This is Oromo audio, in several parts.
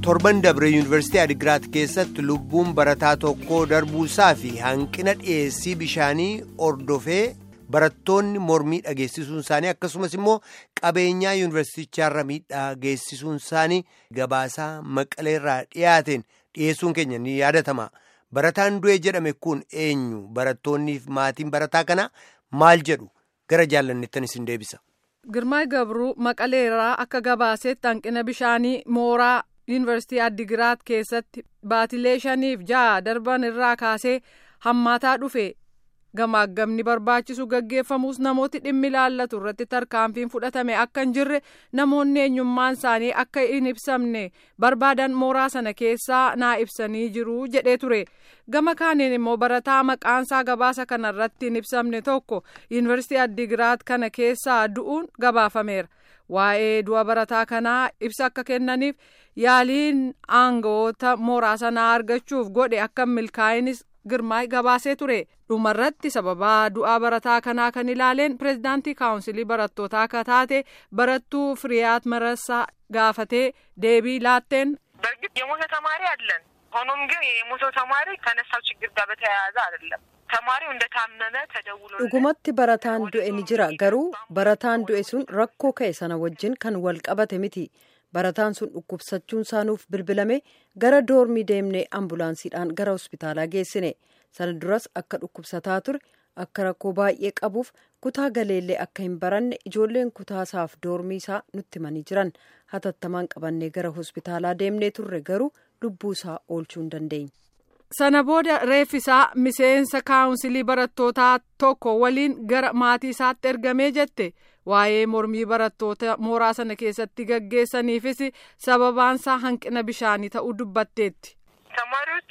torban dabre yuunivarsiitii Adigiraat keessatti lubbuun barataa tokkoo darbuusaa fi hanqina dhiyeessii bishaanii ordofee barattoonni mormii dhageessisuun isaanii akkasumas immoo qabeenyaa yuunivarsiitichaarra miidhaa geessisuun isaanii gabaasaa maqaleerraa dhiyaateen dhiyeessuun keenya ni yaadatama. Barataan du'e jedhame kun eenyu barattoonniif maatiin barataa kana maal jedhu gara jaallanneettan isin deebisa. Girmaa Gabruu maqaleerraa akka gabaasetti hanqina bishaanii mooraa yuunivarsiitii Addigiraat keessatti baatilee shaniif ja'a darban irraa kaasee hammaataa dhufe gamaagamni barbaachisu gaggeeffamus namooti dhimmi ilaallatu irratti tarkaanfiin fudhatame akka hin jirre namoonni eenyummaan isaanii akka hin ibsamne barbaadan mooraa sana keessaa naa ibsanii jiru jedhee ture gama kaaniin immoo barataa maqaansaa gabaasa kanarratti hin ibsamne tokko yuunivarsiitii addigiraat kana keessaa du'uun gabaafameera waa'ee du'a barataa kanaa ibsa akka kennaniif yaaliin aangawoota mooraa sanaa argachuuf godhe akka milkaa'inis girmaay gabaasee ture dhumarratti sababaa du'aa barataa kanaa kan ilaaleen pireezidaantii kaawunsilii barattootaa akka taate barattuu firiyaat marasaa gaafatee deebii laatteen. በእርግጥ የሞተ ተማሪ አለን። ሆኖም ግን የሞተው ተማሪ ከነሳው ችግር ጋር በተያያዘ አይደለም። ተማሪው እንደታመመ ተደውሎ dhugumatti barataan du'e ni jira garuu barataan du'e sun rakkoo ka'e sana wajjin kan wal qabate miti barataan sun dhukkubsachuun isaanuuf bilbilame gara doormii deemnee ambulaansiidhaan gara hospitaalaa geessine sana duras akka dhukkubsataa ture akka rakkoo baay'ee qabuuf kutaa galeellee akka hin baranne ijoolleen kutaasaaf doormii isaa nutti himanii jiran hatattamaan qabannee gara hospitaalaa deemnee turre garuu lubbuu isaa oolchuu hin dandeenye. sana booda reeffisaa miseensa kaawunsilii barattootaa tokko waliin gara maatii isaatti ergamee jette waa'ee mormii barattoota mooraa sana keessatti gaggeessaniifis sababaansaa hanqina bishaanii ta'uu dubbatteetti. ተማሪዎቹ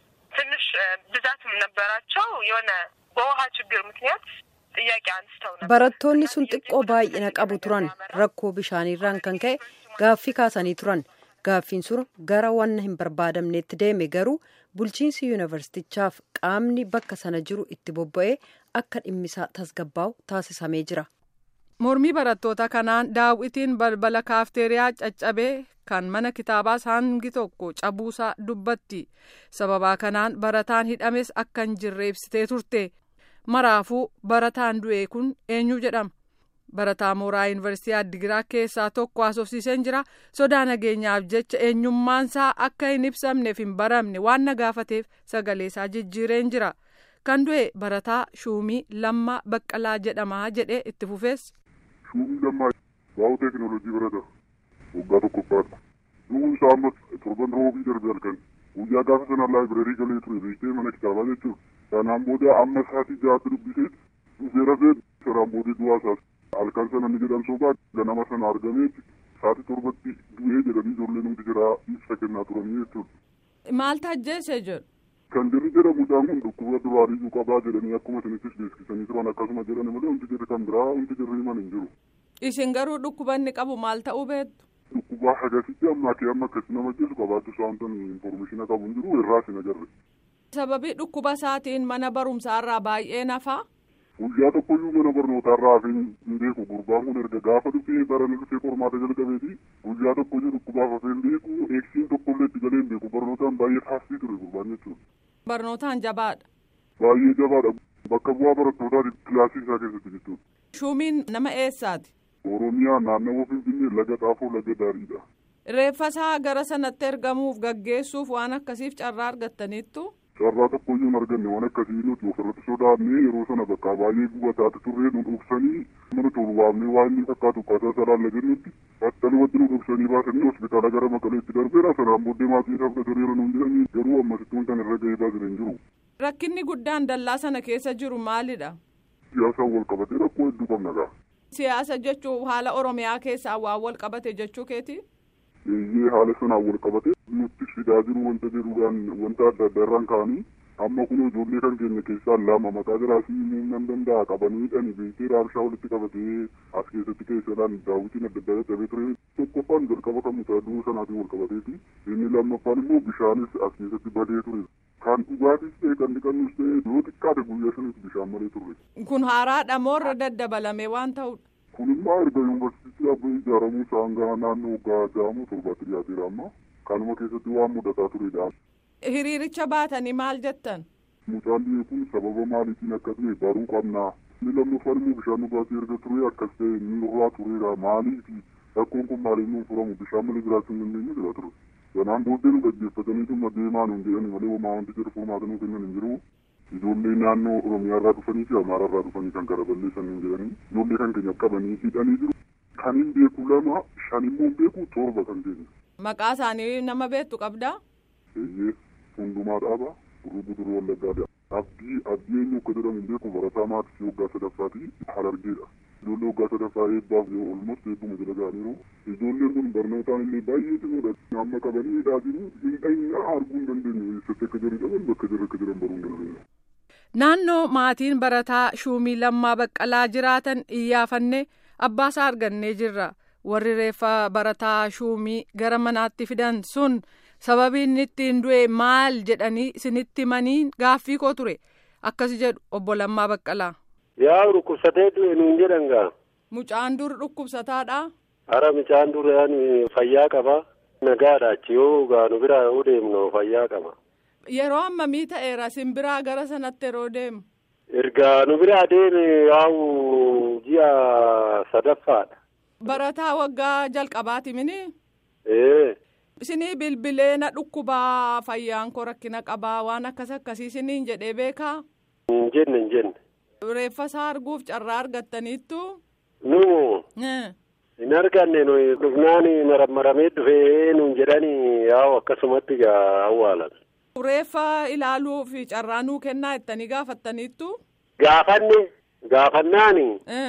ትንሽ ብዛትም ነበራቸው የሆነ በውሃ ችግር ምክንያት ጥያቄ አንስተው ነበር። barattoonni sun xiqqoo baay'ina qabu turan rakkoo bishaaniirraan kan ka'e gaaffii kaasanii turan gaaffiin sun gara wanna hin barbaadamneetti deeme garuu bulchiinsi yuunivarsiitichaaf qaamni bakka sana jiru itti bobba'ee akka dhimmisaa tasgabbaa'u taasisamee jira. mormii barattoota kanaan daawwitiin balbala kaafteeriyaa caccabee kan mana kitaabaas hangi tokko cabuusaa dubbatti sababaa kanaan barataan hidhames akka hin jirre ibsitee turte maraafuu barataan du'e kun eenyu jedhama barataa mooraa yuunivarsiitii addigiraa keessaa tokko haasofsiiseen jira sodaa nageenyaaf jecha eenyummaansaa akka hin ibsamneef hin baramne waan na gaafateef sagaleesaa jijjiireen jira kan du'e barataa shuumii lammaa baqqalaa jedhamaa jedhee itti fufees. Shuumii lammaa waa'u teekinooloojii barata waggaa tokkoffaadha. Du'uun isaa amma torban roobii darbe halkan guyyaa gaafa sana laayibireerii galee ture beektee mana kitaabaa jechuudha. Kanaan booda amma sa'aatii ja'aatti dubbisee dhufee rafee saraan booda du'aa isaas halkan sana ni jedhan sobaa ganama sana argameetti sa'aatii torbatti du'ee jedhanii ijoolleen hundi jira ibsa kennaa turanii jechuudha. Maal tajjeese jedhu. Kan jirri jedhamuudhaan kun dhukkuba duraaniyyuu qabaa jedhanii akkuma isinittis beeksisanii turan akkasuma jedhani malee hundi jirri kan biraa hundi jirri himan hin jiru. Isin garuu dhukkuba inni qabu maal ta'uu beektu? Dhukkubaa hagasitti ammaa kee amma akkasi nama jeesu qabaattu saantan infoormeeshina qabu hin jiru irraa sin agarre. Sababii dhukkuba isaatiin mana barumsaarraa baay'ee nafaa? Guyyaa tokkoyyuu mana barnootaarraa hafeen hin beeku gurbaan kun erga gaafa dhufee baranii dhufee qormaata jalqabeeti guyyaa tokkoyyuu dhukkubaaf hafeen beeku eegsiin tokkollee itti galee hin beeku barnootaan baay'ee taasisii ture gurbaan jechuudha. Barnootaan jabaadha. Baay'ee jabaadha bakka bu'aa barattootaati kilaasii isaa keessatti jechuudha. Shuumiin nama eessaati? Oromiyaa naannawaa Finfinnee laga xaafoo laga daariidha. Reeffasaa gara sanatti ergamuuf gaggeessuuf waan akkasiif carraa argattaniittu? Carraa tokkoyyuu hin arganne waan akkasii nuti ofirratti sodaannee yeroo sana bakka baay'ee gubataati turree nu dhoksanii mana tolu waamnee waan inni fakkaatu akkaataa saraan lagannutti battalumatti nu dhoksanii baasanii hospitaala gara maqaleetti darbeera sanaan booddee maatii isaa fudhateera nuun jedhanii garuu ammasittuun kan irra ga'ee baasan hin jiru. Rakkinni guddaan dallaa sana keessa jiru maalidha? Siyaasaan wal qabatee rakkoo hedduu qabna gaa. Siyaasa jechuun haala Oromiyaa keessaa waan wal qabate jechuu keeti? Eeyyee haala sanaan wal qabate nutti fidaa jiru wanta jedhuudhaan wanta adda addaa irraan ka'anii amma kun ijoollee kan keenya keessaa lama maqaa jiraasii nan danda'a qabanii dhani beektee raabshaa walitti qabatee as keessatti keessadhaan daawwitiin adda addaa dadhabee ture tokkoffaan jalqaba kan mutaaduu sanaatiin wal qabateeti inni lammaffaan immoo bishaanis as keessatti badee ture kan dhugaatis ta'e kan dhiqannus ta'e yoo xiqqaate guyyaa sanitti bishaan malee turre. Kun haaraadha moo irra daddabalame waan ta'udha? Kun immoo erga yuunivarsiitii dhaabbii ijaaramuu isaan gara naannoo waggaa ja'amu torbaatti dhiyaateera amma. kanuma keessatti waan mudataa turedha. Hiriiricha baatanii maal jettan? Mucaan biyya kun sababa maaliitiin akka ta'e baruu qabnaa. Inni lammaffaan immoo bishaan dhugaatii erga ture akkas ta'e inni nurraa tureera maaliifi rakkoon kun maaliif nuun furamu bishaan malee jiraachuu hin dandeenye jira ture. Kanaan booddee nu gaggeeffatanii dhimma deemaa nuun jedhani malee homaa wanti jedhu furmaata nuu kennan hin jiru. Ijoollee naannoo Oromiyaa irraa dhufanii fi Amaaraa irraa dhufanii kan gara balleessan hin jedhani. Ijoollee kan keenya qabanii hidhanii jiru. Kan hin beeku lama shan immoo beeku torba kan keenya. Maqaa isaanii nama beektu qabdaa? Eeyyee hundumaa dhaaba duruu duruu wallaggaadha. Abdii abdii eenyu akka jedhamu hin beeku barataa maatii waggaa sadaffaati harargeedha. Ijoollee waggaa sadaffaa eebbaaf yoo olmoos eebbuma jala ga'aniiru. Ijoolleen kun barnootaan illee baay'ee cimoodha. Amma qabanii hidhaa jiru hin dhayinaa arguu hin dandeenyu. Eessatti akka jiran qaban bakka jiran akka jiran baruu hin dandeenyu. Naannoo maatiin barataa shuumii lammaa baqqalaa jiraatan iyyaafanne abbaasaa argannee jirra. Warri reeffa barataa shuumii gara manaatti fidan sun sababii inni ittiin du'e maal jedhanii isinitti himanii gaaffii koo ture. Akkas jedhu obbo Lammaa Baqqalaa. Yaa dhukkubsatee du'e nuun jedhan gaa. Mucaan dur dhukkubsataadha. Hara mucaan dur yaani fayyaa qaba. Nagaadha achi yoo gaa nu biraa yoo deemnu fayyaa qaba. Yeroo ammamii ta'eera simbiraa gara sanatti yeroo deemu. Ergaa nu biraa deeme yaa'u ji'a sadaffaadha. Barataa waggaa jalqabaati mini. Ee. Isinii bilbilee na dhukkubaa fayyaan koo rakkina qabaa waan akkas akkasii isiniin jedhee beekaa. Hin jenne hin jenne. Reeffa isaa arguuf carraa argattaniittu. Nu hin arganne nuyi dhufnaan marammaramee dhufee nuun jedhani yaa'u akkasumatti gaa awwaalan. Reeffa ilaaluuf carraa nuu kennaa jettanii gaafattaniittu. Gaafanne gaafannaani.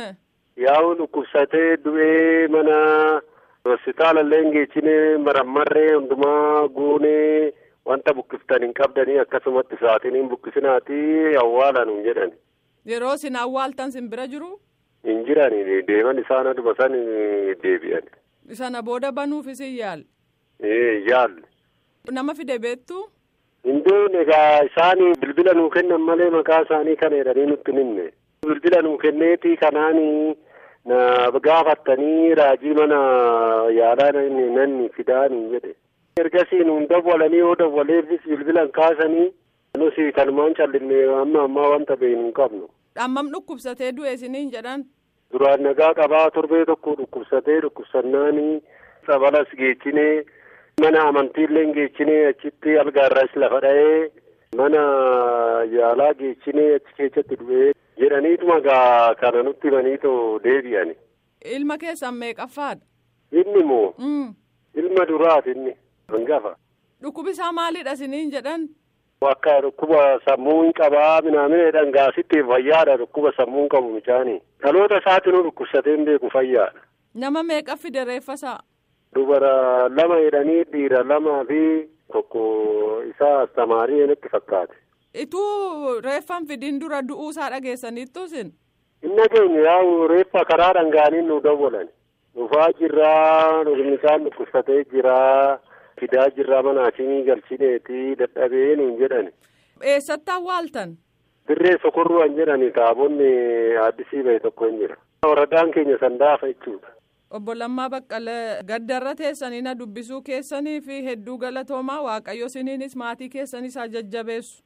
Yaa'u dhukkubsatee du'ee mana hospitaala illee hin geechine marammarree hundumaa guunee wanta bukkiftan hin qabdanii akkasumatti sa'aatiin hin bukkisinaati awwaalan hin jedhani. Yeroo isin awwaaltan sin bira jiru. Hin jirani deeman isaan aduma san deebi'an. Sana booda banuufis hin yaalle. Ee yaalle. Nama fide beektu. Hin beekne egaa isaan bilbila nuu kennan malee maqaa isaanii kana jedhanii nutti himne. Bilbila nuu kenneeti kanaanii na gaafattanii raajii mana yaalaa nanni fidaanii jedhe. Ergasii nuun dawwalanii yoo dawwaleefis bilbilan kaasanii nusi kanumaan callinne amma ammaa wanta beeknu hin qabnu. Hammam dhukkubsatee du'e isiniin jedhan. Duraan nagaa qabaa torbee tokko dhukkubsatee dhukkubsannaanii sabalas geechinee mana amantiillee geechinee achitti algaarras lafa dha'ee mana yaalaa geechinee achi keessatti du'ee jedhaniituma gaa kana nutti himaniitoo deebi'ani. Ilma keessan meeqaffaadha? Inni moo? Ilma duraati inni hangafa. Dhukkubi isaa maalidha isiniin jedhan? Akka dhukkuba sammuu hin qabaa minaamina dhangaasitti fayyaadha dhukkuba sammuu hin qabu micaanii. Dhaloota isaatinuu dhukkubsatee hin beeku fayyaadha. Nama meeqa fide reeffa isaa? Dubara lama jedhanii dhiira lamaa fi tokko isaa astamaarii natti fakkaate. Ituu reeffan fidiin dura du'uu isaa dhageessaniittu isin? Hin dhageenye yaa'u reeffa karaa dhangaaniin nu dawwalan. Dhufaa jirraa mucaan dhukkubsatee jiraa. fidaa jirraa mana hakimii galchineeti dadhabee nuun jedhani. Eessatti awwaaltan? Dirree sokorruu an jedhani taabonni addisii bahe tokko hin jira. Waradaan keenya sandaafa jechuudha. Obbo Lammaa Baqqalee gaddarra teessanii na dubbisuu keessanii fi hedduu galatoomaa waaqayyo isiniinis maatii keessanis haa jajjabeessu.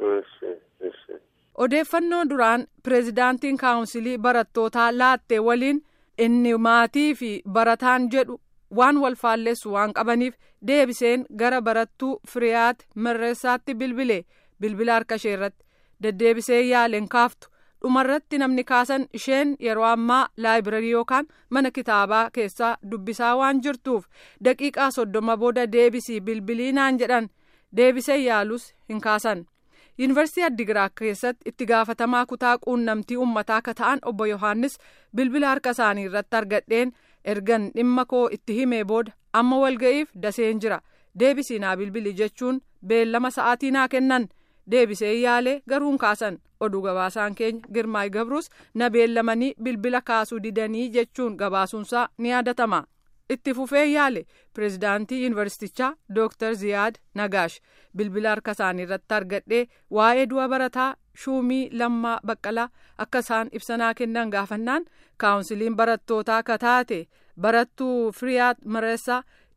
Odeeffannoo duraan pireezidaantiin kaawunsilii barattootaa laatte waliin inni maatii fi barataan jedhu waan wal faalleessu waan qabaniif deebiseen gara barattuu firiyaat mirreessaatti bilbile bilbila harka ishee irratti deddeebisee yaaleen kaaftu dhumarratti namni kaasan isheen yeroo ammaa laayibrarii yookaan mana kitaabaa keessaa dubbisaa waan jirtuuf daqiiqaa soddoma booda deebisii bilbilii naan jedhan deebisee yaalus hin kaasan. yuunivarsiitii addigiraat keessatti itti gaafatamaa kutaa quunnamtii uummataa akka ta'an obbo yohaannis bilbila harka isaanii irratti argadheen ergan dhimma koo itti himee booda amma walga'iif daseen jira deebisii naa bilbili jechuun beellama sa'aatii naa kennan deebisee yaalee garuu hin kaasan oduu gabaasaan keenya girmaay gabrus na beellamanii bilbila kaasuu didanii jechuun gabaasuunsaa ni yaadatama. itti fufee yaale pireezidaantii yuunivarsiitichaa dooktar ziyaad nagaash bilbila harka isaanii irratti argadhee waa'ee du'a barataa shuumii lammaa baqqalaa akka isaan ibsanaa kennan gaafannaan kaawunsiliin barattootaa akka taate barattuu firiyaat mareessaa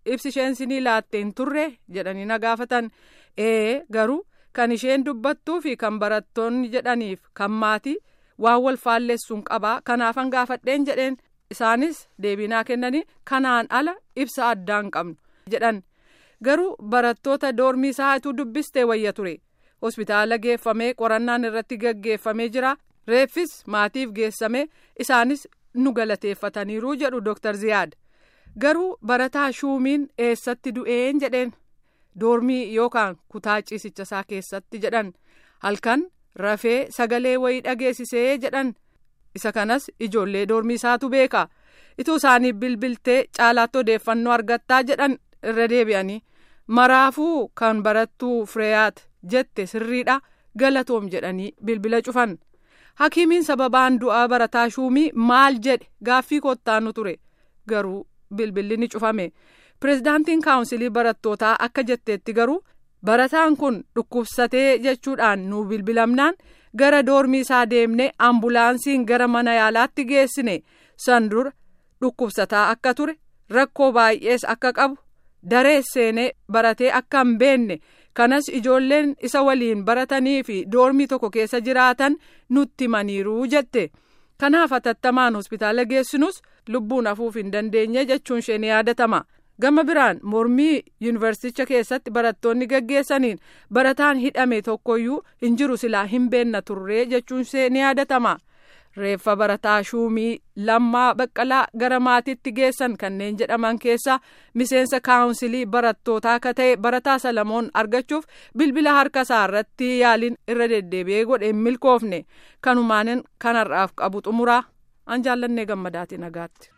ibsi isheen sinii laatte hin turre jedhanii na gaafatan ee garuu kan isheen dubbattuu fi kan barattoonni jedhaniif kan maatii waan wal faalleessuun qabaa kanaafan gaafadheen jedheen isaanis deebinaa kennanii kanaan ala ibsa addaa hin qabnu jedhan garuu barattoota doormii isaatuu dubbistee wayya ture hospitaala geeffamee qorannaan irratti gaggeeffamee jira reeffis maatiif geessamee isaanis nu galateeffataniiru jedhu dooktar ziyaad garuu barataa shuumiin eessatti du'een jedheen doormii yookaan kutaa ciisicha isaa keessatti jedhan halkan rafee sagalee wayii dhageessisee jedhan isa kanas ijoollee doormii isaatu beeka ituu isaanii bilbiltee caalaatti odeeffannoo argattaa jedhan irra deebi'anii maraafuu kan barattuu fireeyaat jette sirriidha galatoom jedhanii bilbila cufan hakiimiin sababaan du'aa barataa shuumii maal jedhe gaaffii kottaanu ture garuu bilbilli ni cufame pirezidaantiin kaawunsilii barattootaa akka jetteetti garuu barataan kun dhukkubsatee jechuudhaan nu bilbilamnaan gara doormii isaa deemne ambulaansiin gara mana yaalaatti geessine san dura dhukkubsataa akka ture rakkoo baay'ees akka qabu daree seenee baratee akka hin beenne kanas ijoolleen isa waliin baratanii fi doormii tokko keessa jiraatan nutti himaniiru jette kanaaf hatattamaan hospitaala geessinus lubbuun hafuuf hin dandeenye jechuun ishee ni yaadatama. gama biraan mormii yuunivarsiiticha keessatti barattoonni gaggeessaniin barataan hidhame tokkoyyuu hin jiru silaa hin beenna turree jechuun ishee ni yaadatama reeffa barataa shuumii lammaa baqqalaa gara maatiitti geessan kanneen jedhaman keessa miseensa kaawunsilii barattootaa akka ta'e barataa salamoon argachuuf bilbila harka isaa irratti yaaliin irra deddeebi'ee godhe hin milkoofne kanumaanin kanarraaf qabu xumuraa an jaallannee gammadaatiin nagaatti.